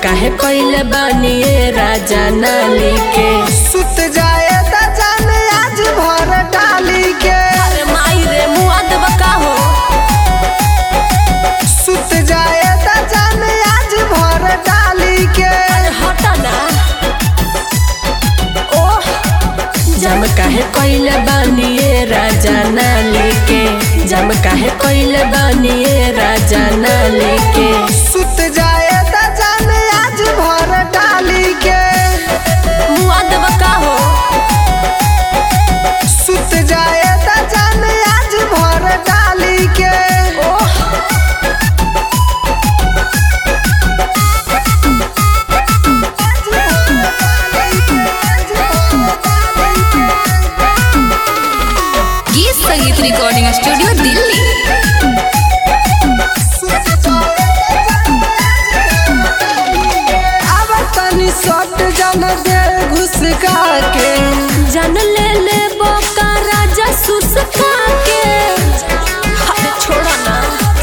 काहे कइले बानी ए राजा नाली के सुत जाए त जान आज भर डाली के अरे माई रे मुआ देब का हो सुत जाए त जान आज भर डाली के अरे हटा ना ओह जम काहे कइले बानी ए राजा नाली के जम काहे कइले बानी ए राजा नाली के सुत जाए त जान आज भर डाली के मुआ देब का हो सुत जाए त जान आज भर डाली के ओह गीत संगीत रिकॉर्डिंग स्टूडियो दिल्ली अब तनी सट जन दे घुसका के जान ले ले बोका राजा सुसका के अरे छोड़ो ना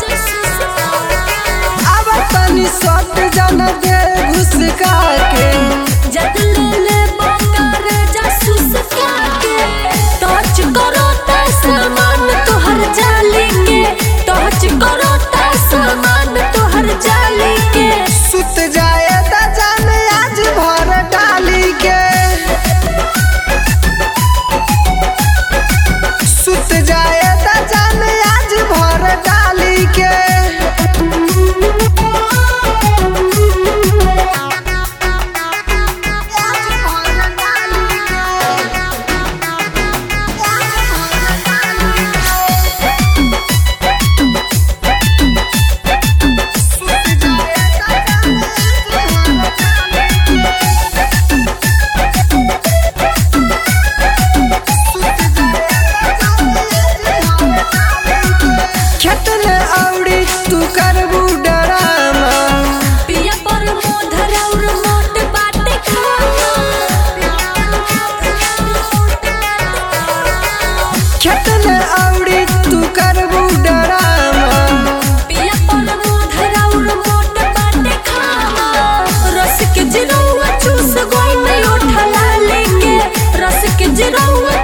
अब तनी सट जन दे घुसका के जद ले ले बोका राजा सुसका के टच करो ता सामान तोहर जाली के टच करो ता सामान तोहर जाली के सुत जाए त जान आज भर डाली के सुत जाए त जान आज भर डाली के खेत में औड़ी तू करबू डरामा पिया पर मोधर और मोट बाटे खाना खेत में औड़ी तू करबू डरामा पिया पर मोधर और मोट बाटे खाना रस के जिरौआ चूस गोई में उठला लेके रस के जिरौआ